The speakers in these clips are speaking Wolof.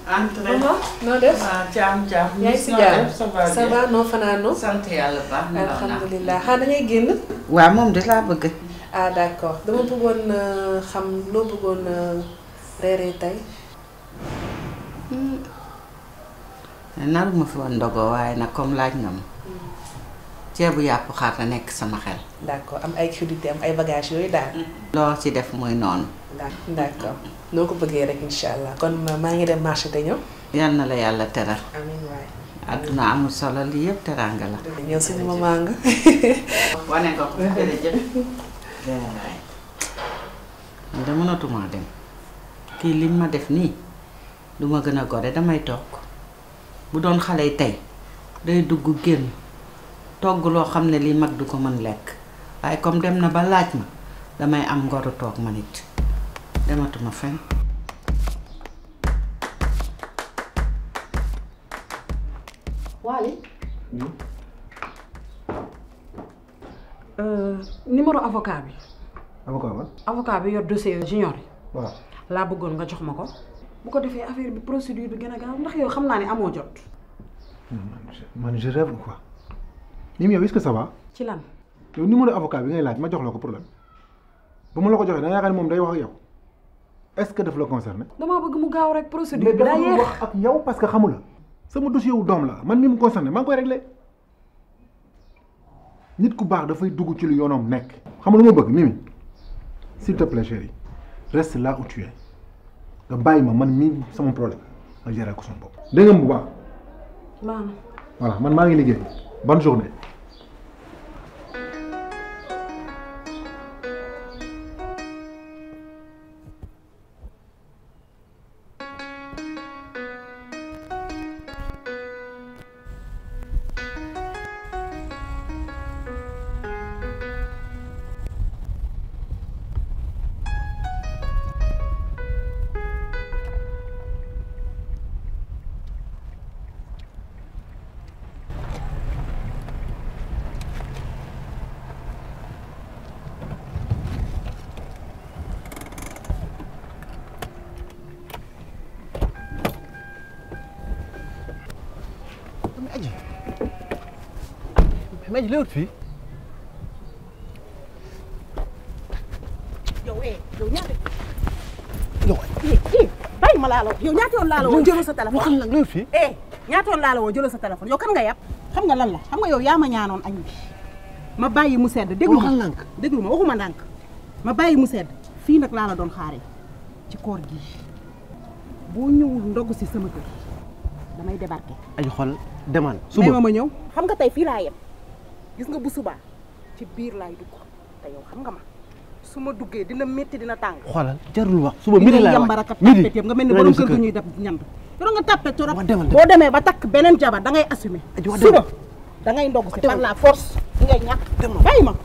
entrée. maman noo def. waaw jaam jaam. yaa ngi si noo jàmm def ça va ça bien. va noo fanaanoo. sant yàlla baax na la alhamdulilah xanaa da ngay génn. waaw moom de laa bëgg. ah d' accord dama bëggoon euh, xam loo bëggoon euh, reeree tey. naruma fi woon ndogoo waaye nag comme laaj nga ma. ceebu yàpp xar na nekk sama xel. d' accord am ay crudité am ay bagages yooyu daal. loo ci def muy noonu. d' accord noo ko bëggee rek incha allah kon maa ngi dem marché te ñëw. yal na la yàlla teral. amiin waay. àdduna amul solo lii yëpp teraanga la. ñëw suñu maman nga. wane nga ko jërëjëf. waay. man de mënatuma dem. kii lim ma def nii du ma gën a gore damay togg bu doon xale yi tey day dugg génn togg loo xam ne lii mag du ko mën lekk waaye comme dem na ba laaj ma damay am ngoru toog ma nit dematuma fenn. Waly numéro avocat bi avocat ba avocat bi yor dossier junior yi waaw laa bëggoon nga jox ma ko bu ko defee affaire bi procédure bi gën a gaaw ndax yow xam naa ne amoo jot man je rêve ou quoi Mimi yow est-ce que ça va ci lan yow numéro avocat bi ngay laaj ma jox la ko problème ba ma la ko joxee da nga yaakaar ne moom day wax ak yow est-ce que daf la concerné damaa bëgg mu gaaw rek procédure mais bi daa dafa yéex wax ak yow parce que xamu la sama dossier wu doom la man mi mu concerné maa ngi koy réglé nit ku baax dafay dugg ci lu yoonam nekk xam nga lu ma bëgg Mimi s'il te plaît chérie reste là où tu es nga bàyyi ma man mii sama problème nga gérer ko sama bopp dégg nga bu baax baax na voilà man maa ngi liggéey bonne journée mais aji mais aji léewut fii yow eh yow ñaata yow eh eh bàyyi ma laa la yow ñaata yoon laa la woon jëlal sa téléphone waxal nag léewut fii eh ñaata yoon laa la woon jëlal sa téléphone yow kan nga yàpp xam nga lan la xam nga yow yaa ma ñaanoon añ bi ma bàyyi mu sedd déglu ma waxal ndànk. déglu ma waxuma ndànk ma bàyyi mu sedd fii nag laa la doon xaaree ci koor gi boo ñëwul ndogg si sama kër damay débarqué aji xool demal may ma ma ñëw xam nga tey fii laa yem gis nga bu subaa ci biir laay dugg te yow xam nga ma su ma duggee dina métti dina tàng xoolal jarul wax suba li midi ngay laa yambar ak a midi tappet yëpp nga mel ni dinaa borom ñëw sa kër gu kër. ñuy def ñand yow nga tappet trop Wa demal, boo demee ba takk beneen jabar da ngay assumer Aji, wa suba demal. da ngay ndogg si demal. par la force di ngay ñàkk bàyyi ma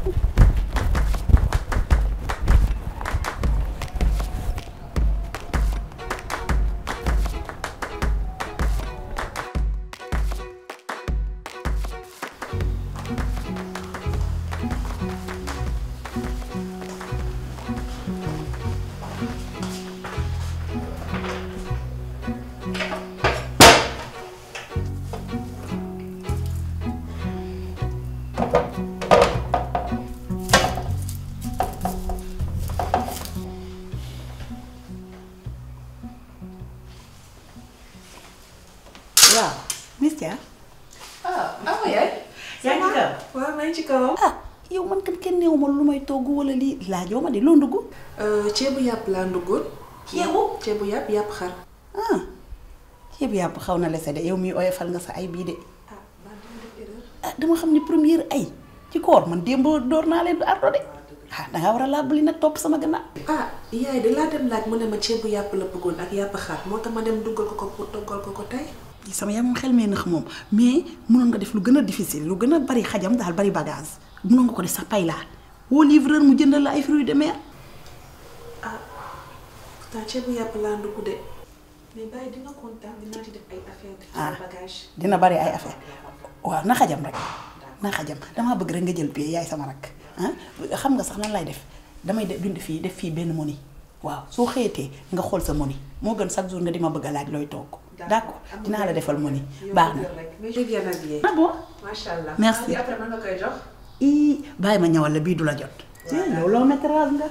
waaw. Miss Dia ah ah yaay. yaa ngi ci kaw waaw maa ngi ci kawam. ah yow man kan kenn néew ma lu may togg wala lii laajoo ma de loo ndugg ceebu yàpp laa nduggoon. ceebu ceebu yàpp yàpp xar. ah ceebu yàpp xaw na lese de yow miy oyofal nga sa ay bii de ah maa ngi def erreur. ah dama xam ni première ay ci koor man démb door naa leen ardo de ah dangaa war a laabali nag topp sama gannaaw ah yaay de laa dem laaj mu ne ma ceebu yàpp la bëggoon ak yàpp xar moo tax ma dem duggal ko ko pour toggal ko ko tey. sama yaram xel mee nax moom mais mënoon nga def lu gën a difficile lu gën a bari xajam daal bari bagage mënoon nga ko def sax pay laa woo livreur mu jëndal la ay fruits de mer ah pourtant ceebu yàpp laa ndugg de mais bàyyi dina kontaan dinaa ci def ay affaire def Ah. ay bagage dina bari ay affaire waaw na xajam rek na xajam damaa bëgg rek nga jël pie yaay sama rak ah xam nga sax nan lay def damay de bind fii def fii benn moni waaw soo xëyatee nga xool sa moni moo gën chaque jour nga di ma bëgg a laaj looy togg d'accord dinaa la defal moni baax na mais je viens habiller. ah bon macha allah. Merci. après mën nga koy jox. ii bàyyi ma ñëwal la bii du la jot yow loo métrage nga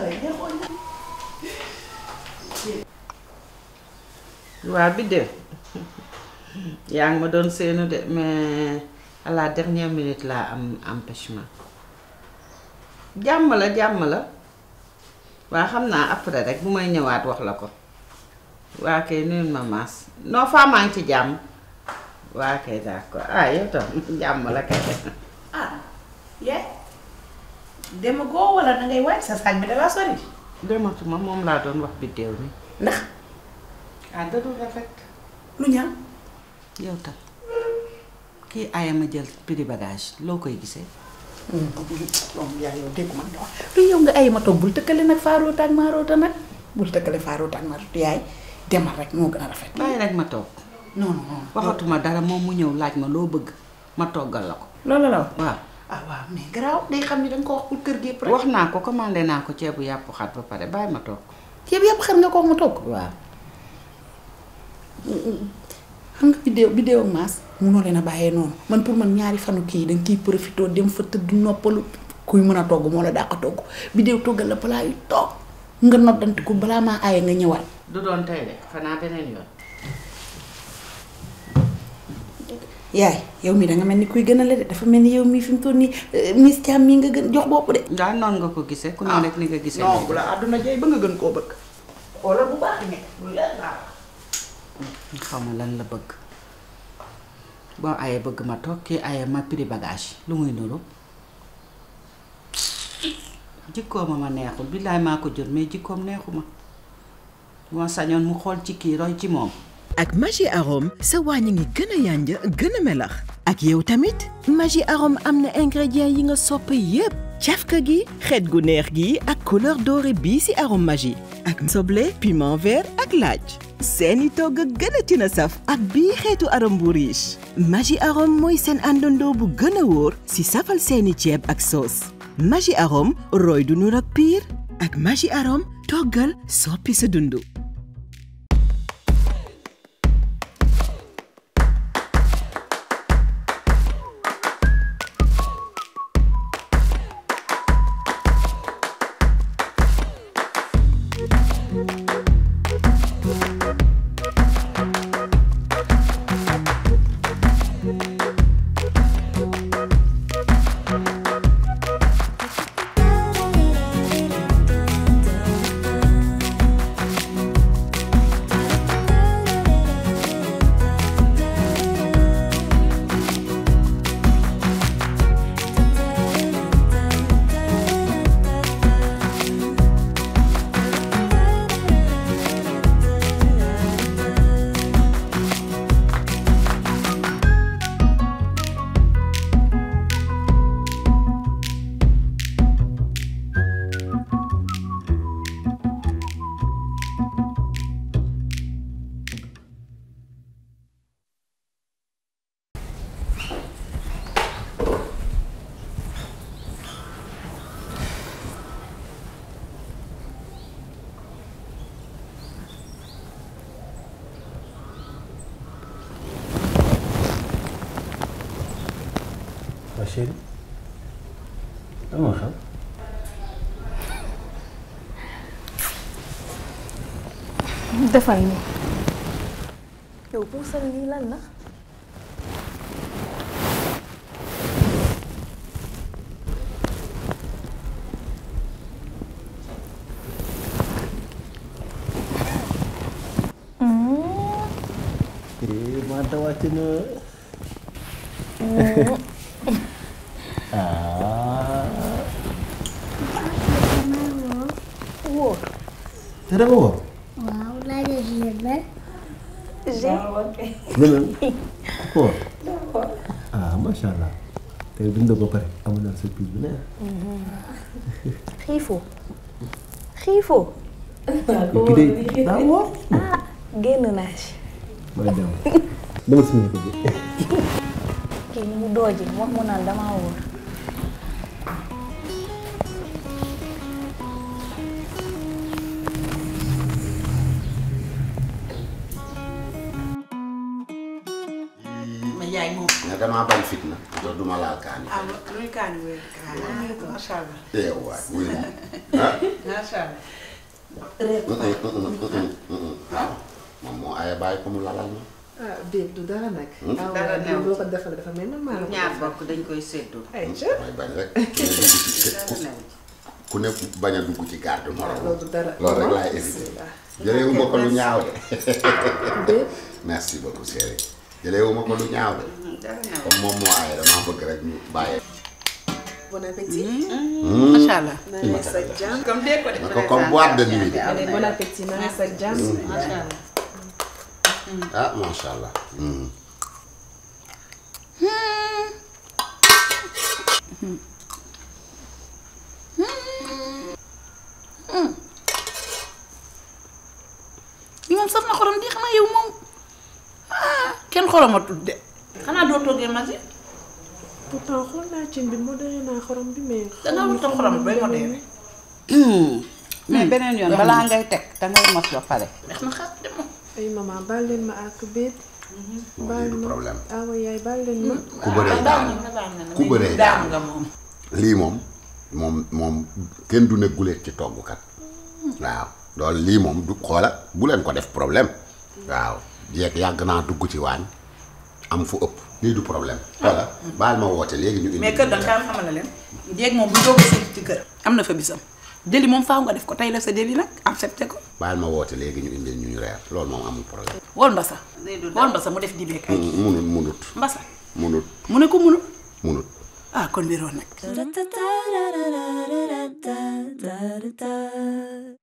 waa biddéew yaa ngi ma doon seenu de mais à la dernière minute laa am empêchement jàmm la jàmm la waa xam naa après rek bu may ñëwaat wax la ko waa kay nuyul ma maas non faa maa ngi ci jàmm waa kay d'accord ah yow tam jàmm la kay ah yee dema goo wala da ngay wàcc sa saaj bi dalaa sori dematuma moom laa doon wax biddéew mi ndax ah da dul rafet lu ñaaw yow tam kii aaya ma jël prix bagage loo koy gisee moom yaa yow déggu man nga wax lu yow nga ay ma toog bul tëkkale nag faaroota ak maaroota nag bul tëkkale faaroota ak maaroota yaay demal rek moo gën a rafet bàyyi rek ma toog non non non waxatuma dara moom mu ñëw laaj ma loo bëgg ma toggal la ko loolu la wax waaw ah waaw mais garaaw day xam ni danga ko wax pour kër gi yëpp rek wax naa ko commandé naa ko ceebu yàpp xat ba pare bàyyi ma toog yëpp yëpp xar nga ko wax ma toog waaw xam nga bidéew bidéew ak maas munoo leen a bàyyee noonu man pour man ñaari fanu kii danga kiy profité dem fa tëdd noppalu kuy mën a togg moo la dàq togg bidéew toggal la balaa yu toog nga noddanti ko balaa maa aaye nga ñëwaat du doon tey de xanaa beneen yoon yaay yow mii danga mel ni kuy gën a la de dafa mel ni yow mii fi mu toll nii Miss Thiam mii nga gën jox bopp de daal noonu nga ko gisee ku ne rek ni nga gisee non bu la àdduna jay ba nga gën koo bëgg xoolal bu baax ne lu leer laa wax. xaw ma lan la bëgg boo ayee bëgg ma toog kii ayee ma prix bagage lu muy nuru jikkooma ma neexul billaay maa ko jur mais jikkoom neexuma moo sañoon mu xool ci kii roy ci moom ak Maggi Arôme sa wàññi ngi gën a yànja gën a melax ak yow tamit Maggi Arôme am na ingrédients yi nga sopp yépp cafka gi xeet gu neex gi ak couleur dorée bii ci arôme Maggi ak soble piment vert ak laaj seeni togg gën a tina saf ak bii xeetu arôme bu riche Maggi Arôme mooy seen àndandoo bu gën a wóor ci safal seeni ceeb ak soos Maggi Arôme roy du nur ak piir ak Maggi Arôme toggal soppi sa dundu Ma chérie lan moo xew defal ni yow puusal lii lan la eh Mata wàcc na ah wóor te dama woo waaw laajal si mel. beneen woo ah macha allah tey dund ba pare amu naa surprise bu neex xiifoo xiifoo ki day daa woo ah génn naa ci maa dem dama suñu ko bi kii ni mu dooji wax mu naan damaa wóor damaa bañ fitna do duma laal kaani ah luy kaani wéer kaani macha allah eh waay wuy ma ah macha allah waaw moom moo aye bàyyi ko mu lalal ma ah déet du dara nag. Hmm? ah Dara waaw newu boo ci. ko defal dafa mel man maa la ko ñaar defal. bokk dañ koy séddoo ay ca may bañ rek ku ku ne bañ a dugg ci garde morom loolu du dara. loolu rek laay éviter jëleewuma ko lu ñaaw de merci beaucoup chérie jëleewuma ko lu ñaaw de comme moom moo aye damaa bëgg rek ñu bàyyee bon appétit. Macha allah. na nekk sa jàmm. comme dee ko de. na ko comme boîte de nuit de Allez, bon appétit na nekk sa jàmm. macha allah. ah macha allah. li moom saf na xorom di xanaa yow moom ah kenn xoromatul de xanaa doo toggee magi pourtant xool naa cin bi modéré naa xorom bi mais. Dangaa wut a xorom bay modéré. mais beneen yoon balaa ngay teg dangay mos ba pare. neex na xaar de moom. ay maman baal leen ma ak béet. baal ma problème. awa yaay baal leen ma. ku bëree daan ku bëree daan nga moom. lii moom moom moom kenn du ne guleet ci toggkat waaw loolu lii moom du xoola bu leen ko def problème waaw jeeg yàgg naa dugg ci waañ am fu ëpp lii du problème xoola baal ma woote léegi ñu indi mais kër da nga xamal na leen jéeg moom bu doog a sëy ci kër am na fa bisam deli moom faaw nga def ko tey la sa deli nag accepté ko baal ma woote léegi ñu indi ñu ñu reer loolu moom amul problème wol mbasa wol mbasa mu def dibeek ay munut munut mbasa munut mu ne ko munul munut ah kon biroon nag Da da da da da da da da da da da